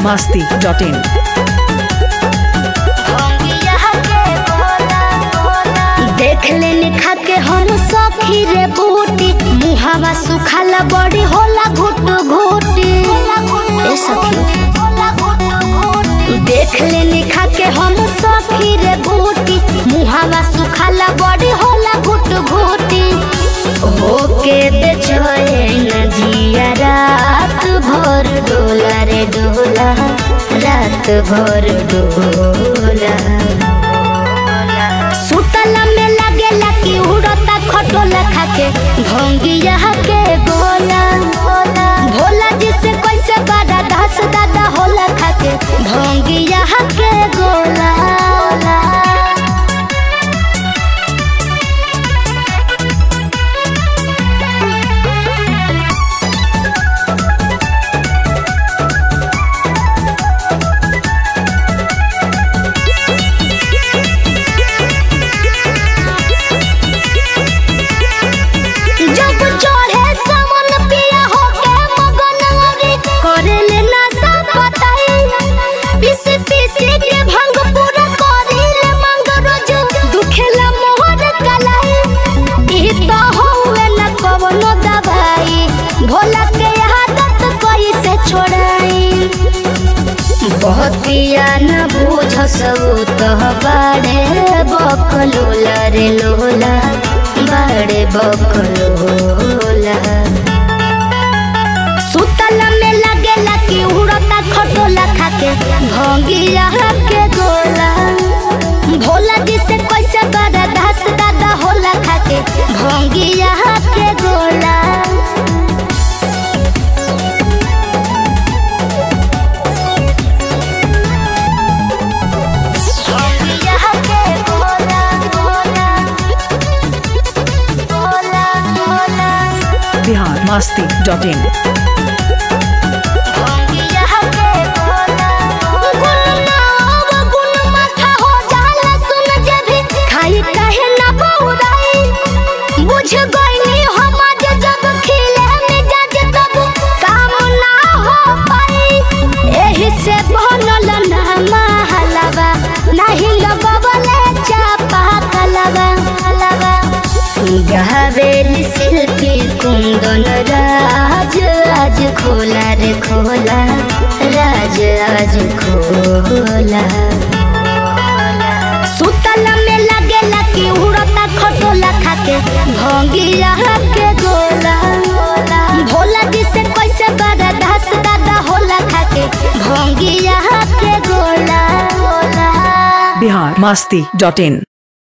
masti.in. देख लेने खा के हम सखी रे बूटी मुहावा सुखाला बड़ी होला घुट घुटी ए सखी देख लेने खा के हम सखी रे बूटी मुहावा सुखाला बड़ी होला घुट घुटी होके बेचैन जिया रात भर डोला रे डोला रात भर डोला सुतला में लगेला कि उड़ता खटोला खाके भोंगिया के गोला भोला जिसे कैसे बड़ा धस दादा होला खाके भोंगिया के गोला जब चढ़े सावन पिया होके मगन औरी करेले नशा पताई पीस पीस के भंग पूरा करिले मंग रोज दुखेला मोहर कलाई ई तो होवे न कवनो दवाई भोला के आदत कैसे छोड़ाई बहतिया न बुझ सब तो बाड़े बकलोला रे लोला बाड़े बकलोला सुतला में लगेला कि उड़ता खटोला खाके भोंगिया के गोला भोला जिसे कैसे बड़ा धस दादा होला खाके भोंगिया के गोला भोंगिया के गोला गोला गोला गोला Bihar masti.in. बुझ गईनी हम आज जब खिले मिजाज तब काम ना हो पाई एही से बनल ना महलवा नहीं लगवले चापा कलवा कलवा गहवेल शिल्पी कुंदन राज आज खोला रे खोला राज आज खोला सुतला में लगेला कि उड़ता खटोला खाके भोंगिया के गोला भोला जिसे कैसे बड़ा धस दादा होला खाके भोंगिया के गोला Bihar masti.in.